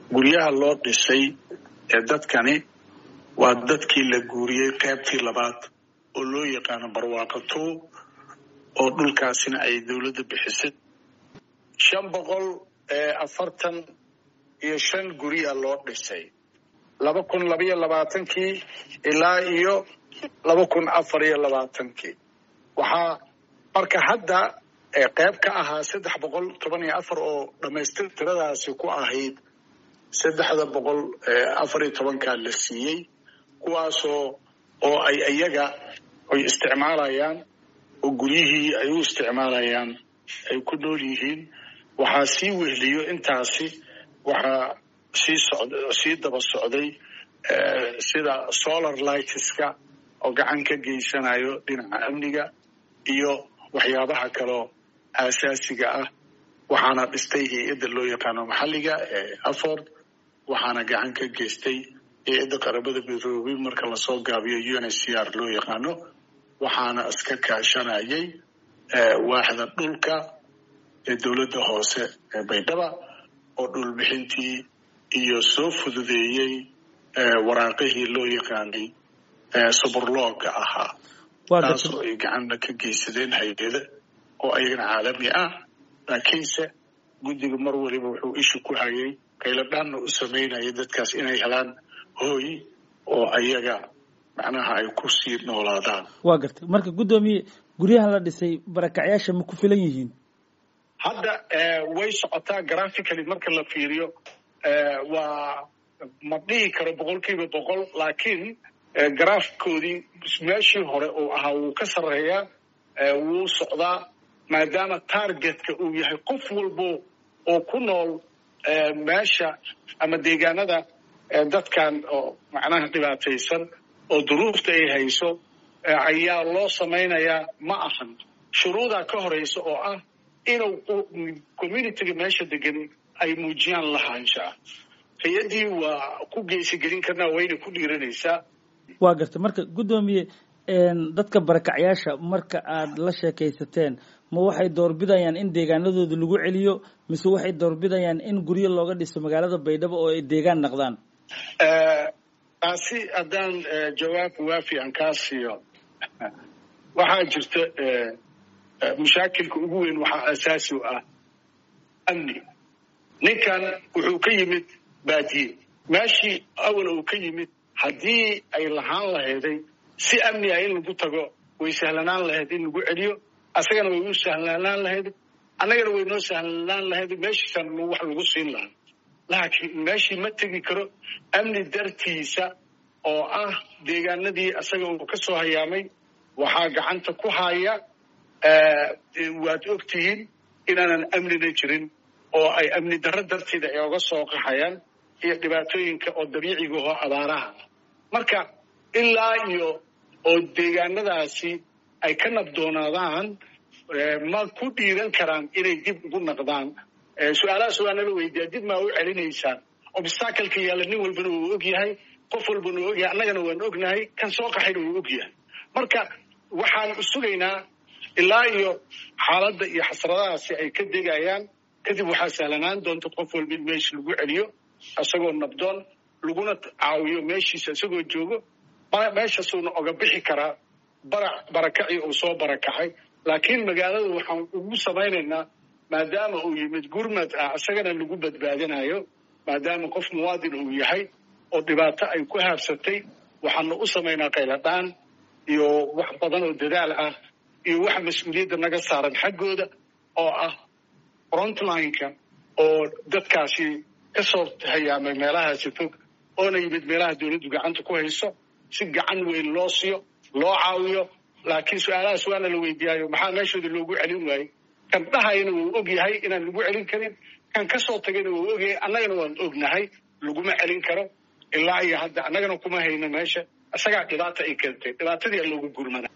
guryaha loo dhisay ee dadkani waa dadkii la guuriyey qaybtii labaad oo loo yaqaano barwaaqo two oo dhulkaasina ay dowladda bixisay shan boqol afartan iyo shan gurya loo dhisay laba kun labaiyo labaatankii ilaa iyo laba kun afar iyo labaatankii waxaa marka hadda qayb ka ahaa saddex boqol toban iyo afar oo dhamaystir tiradaasi ku ahayd saddexda boqol afar iyo tobankaa la siiyey kuwaasoo oo ay iyaga ay isticmaalayaan oo guryihii ay u isticmaalayaan ay ku nool yihiin waxaa sii wehliyo intaasi waxaa sii socd sii daba socday sida solar lightska oo gacan ka geysanayo dhinaca amniga iyo waxyaabaha kaloo aasaasiga ah waxaana dhistay hay-adda loo yaqaano maxalliga ee afford waxaana gacan ka geystay hay-adda qaramada midoobay marka lasoo gaabiyo u n h c r loo yaqaano waxaana iska kaashanayay waaxda dhulka ee dowladda hoose ee baydhaba oo dhulbixintii iyo soo fududeeyey waraaqihii loo yaqaanay suburlooga ahaa taasoo ay gacanna ka geysadeen hay-ada oo ayagana caalami ah laakiinse guddiga mar waliba wuxuu isha ku hayay qayladhaanna u samaynaya dadkaas inay helaan hooy oo ayaga macnaha ay ku sii noolaadaan waa gartay marka guddoomiye guryaha la dhisay barakacyaasha ma ku filan yihiin hadda way socotaa graphically marka la fiiriyo waa ma dhihi karo boqol kiiba boqol laakiin garaafkoodii meeshii hore uu ahaa wuu ka sarreeyaa wuu socdaa maadaama targetka uu yahay qof walbo oo ku nool meesha ama deegaanada dadkan oo macnaha dhibaataysan oo duruufta ay hayso ayaa loo samaynayaa ma ahan shuruudaa ka horeysa oo ah inuu communityga meesha degan ay muujiyaan lahaanshaa hay-addii waa ku geysigelin karnaa wayna ku dhiiranaysaa waa gartay marka guddoomiye dadka barakacyaasha marka aad la sheekaysateen ma waxay doorbidayaan in deegaanadooda lagu celiyo mise waxay doorbidayaan in guryo looga dhiso magaalada baydhabo oo ay deegaan naqdaan taasi haddaan jawaab waafi aan kaa siiyo waxaa jirta mashaakilka ugu weyn waxaa asaasi u ah amni ninkan wuxuu ka yimid baadiye meeshii awal uu ka yimid haddii ay lahaan lahayday si amni ah in lagu tago way sahlanaan lahayd in lagu celiyo asagana way u sahlanaan lahayd annagana way noo sahlanaan lahayd meeshiisan wax lagu siin lahaa laakiin meeshii ma tegi karo amni dartiisa oo ah deegaanadii asaga uu ka soo hayaamay waxaa gacanta ku haya waad og tihiin inaanan amnina jirin oo ay amni darro darteeda ay oga soo qaxayaan iyo dhibaatooyinka oo dabiiciga oo abaaraha marka ilaa iyo oo deegaanadaasi ay ka nabdoonaadaan ma ku dhiiran karaan inay dib ugu naqdaan su-aalahaas waa nala weydiiya dib maa u celinaysaan obstakalka yaalla nin walbana wuu og yahay qof walbana wuu ogyahay annagana waan ognahay kan soo qaxayna wuu og yahay marka waxaan sugaynaa ilaa iyo xaaladda iyo xasradahaasi ay ka degayaan kadib waxaa sahlanaan doonta qof walba in meesha lagu celiyo isagoo nabdoon laguna caawiyo meeshiisa isagoo joogo meeshasuuna oga bixi karaa bara barakacii uu soo barakacay laakiin magaalada waxaan ugu samaynaynaa maadaama uu yimid gurmad ah isagana lagu badbaadinayo maadaama qof muwaadin uu yahay oo dhibaato ay ku haabsatay waxaanu u samaynaa qayladhaan iyo wax badan oo dadaal ah iyo waxa mas-uuliyadda naga saaran xaggooda oo ah frontlineka oo dadkaasi ka soo hayaamay meelahaasi fog oona yimid meelaha dowladdu gacanta ku hayso si gacan weyn loo siiyo loo caawiyo laakiin su-aalahaas waana la weydiiyaayo maxaa meeshooda loogu celin waayey kan dhahayana wuu og yahay inaan lagu celin karin kan ka soo tagayna wuu ogyahay annagana waan ognahay laguma celin karo ilaa iyo hadda annagana kuma hayno meesha isagaa dhibaata ay keentay dhibaatadii a loogu gurmana